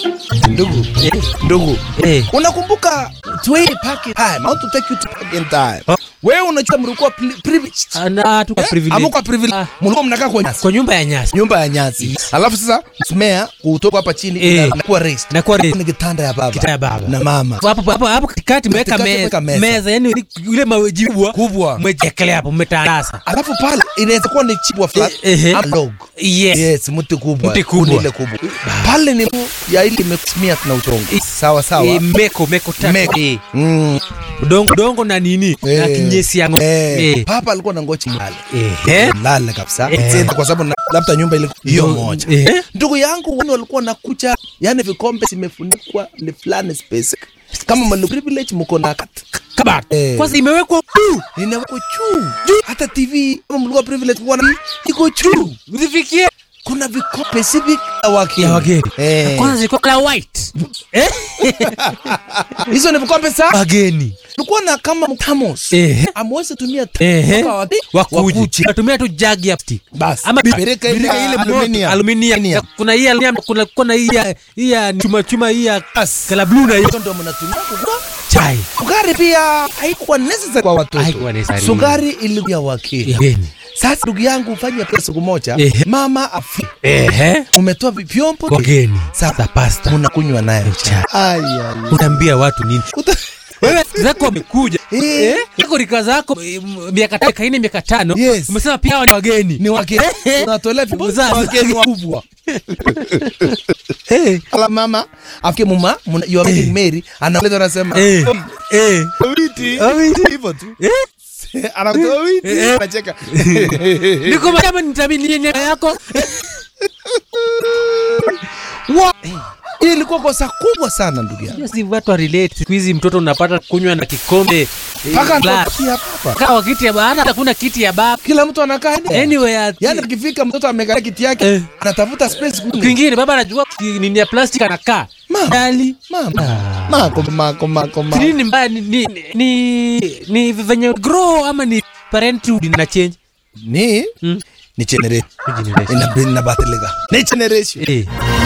Ndugu, Eh, ndugu. eh. Unakumbuka Tway Park in time. I want to take you to park in time. Oh. Wewe unajua mlikuwa pri- privileged. Ana tuka Eh? privilege. Amuka privilege. Ah. Mlikuwa mnakaa kwa nyasi. Kwa nyumba ya nyasi. Nyumba ya nyasi. Alafu sasa mmea kutoka hapa chini Eh. inakuwa raised. Inakuwa raised. Ni kitanda ya baba. Kitanda ya baba. Na mama. Hapo hapo hapo katikati mweka Katikati mweka meza. meza. Meza yani ile maji kubwa. Kubwa. Mwejekelea hapo mmetandasa. Alafu pale inaweza kuwa ni chibwa flat Eh, eh. ama log. Yes. Yes, mti kubwa. Mti kubwa. Kuni ile kubwa. Pale ni ya ile imesimia na udongo. Sawa sawa. Eh, meko meko tatu. Meko. Eh. Mm. Udongo udongo na nini? Na Eh. kinyesi ya ng'ombe. Eh. Eh. Papa alikuwa na ngochi mlale. Eh. Mlale kabisa. Eh. Sasa kwa sababu na- labda nyumba ile hiyo moja. Eh. Ndugu yangu wani walikuwa na kucha, yani vikombe zimefunikwa ni fulani space. Kama mali privilege mko na kat. Kabati. Eh. Kwanza imewekwa juu. Inawekwa juu. Juu. Hata TV kama mlikuwa privilege kwa na iko juu. Usifikie Kuna vikombe specific ya wageni. ya wageni. Eh. Kwanza zilikuwa la white. Eh? Hizo ni vikombe sa Wageni. Tulikuwa na kama mtamos. Eh. Amwezi tumia Eh. Kwa wageni. Wakuje. Wakuje. Natumia tu jagi ya plastic. Basi. Ama bi- Birika ile birika ya ile aluminium. aluminium. Aluminium. Kuna hii aluminium, kuna kuna hii ya hii ya chuma chuma hii ya Basi. kala blue na hiyo Hizo ndio mnatumia kukula. chai. Sukari pia haikuwa necessary kwa watoto. Haikuwa necessary. Sukari ilikuwa wakili. Wageni. Sasa ndugu yangu ufanye pesa siku moja, Ehe. mama afi. Ehe. Umetoa vyombo Wageni. Sasa Sasa pasta. unakunywa nayo chai. Ai ai. Unaambia watu nini? Uta- Wewe zako wamekuja. Eh. Eh? Yako rika zako eh, m- miaka tano kaini miaka tano. Yes. Umesema pia hawa ni wageni. Ni wageni. Unatolea vyombo Sasa. wageni wakubwa. Eh. Ala mama afike mama muna- you are getting married anaeleza anasema Eh. Eh. witi Witi. hivyo tu Eh? anakutoa witi Eh. anacheka Niko kama nitamini nini yako? Wa- hii ilikuwa kosa kubwa sana ndugu yangu Hiyo si watu wa relate. Siku hizi mtoto unapata kunywa na kikombe. eh, mpaka glass. ndokia papa Kaa kiti ya baba, hata hakuna kiti ya baba. kila mtu anakaa nje. Anyway, yani akifika mtoto amekalia kiti yake Eh. anatafuta space kule. kwingine baba anajua ki- nini ya plastic anakaa. Mama. Dali. mama mako mako mako mako Nini mbaya ni ni ni, ni venye grow ama ni parenthood ina change? ni Mm. ni generation Generation. ina ina badilika ni generation Eh.